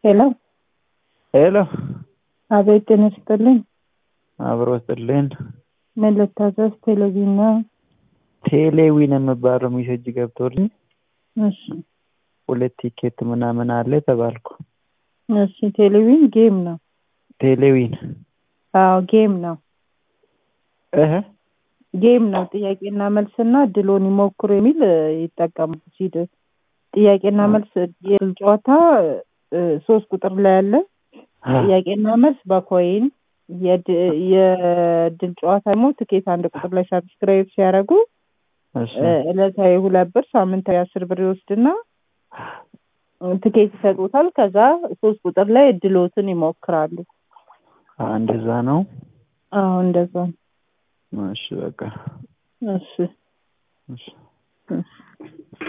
ሄሎ ሄሎ አቤት ጤና ይስጥልኝ። አብሮ ስጥልን። ምን ልታዘዝ? ቴሌቪዥን ነው። ቴሌዊን የሚባለው ሜሴጅ ገብቶልኝ እሺ ሁለት ቲኬት ምናምን አለ ተባልኩ። እሺ ቴሌቪዥን ጌም ነው። ቴሌዊን አዎ ጌም ነው። እህ ጌም ነው። ጥያቄና መልስና እድሎን ይሞክሩ የሚል እ, ይጠቀሙ ሲድ ጥያቄና መልስ የድል ጨዋታ እ, ሶስት ቁጥር ላይ ያለ ጥያቄና መልስ በኮይን የድ- የድል ጨዋታ ደግሞ ትኬት አንድ ቁጥር ላይ ሳብስክራይብ ሲያደርጉ እሺ እ፣ ዕለታዊ ሁለት ብር ሳምንታዊ አስር ብር ይወስድና እ፣ ትኬት ይሰጡታል። ከዛ ሶስት ቁጥር ላይ እድሎትን ይሞክራሉ። እንደዛ ነው። አዎ እንደዛ ነው። እሺ በቃ እሺ እሺ እሺ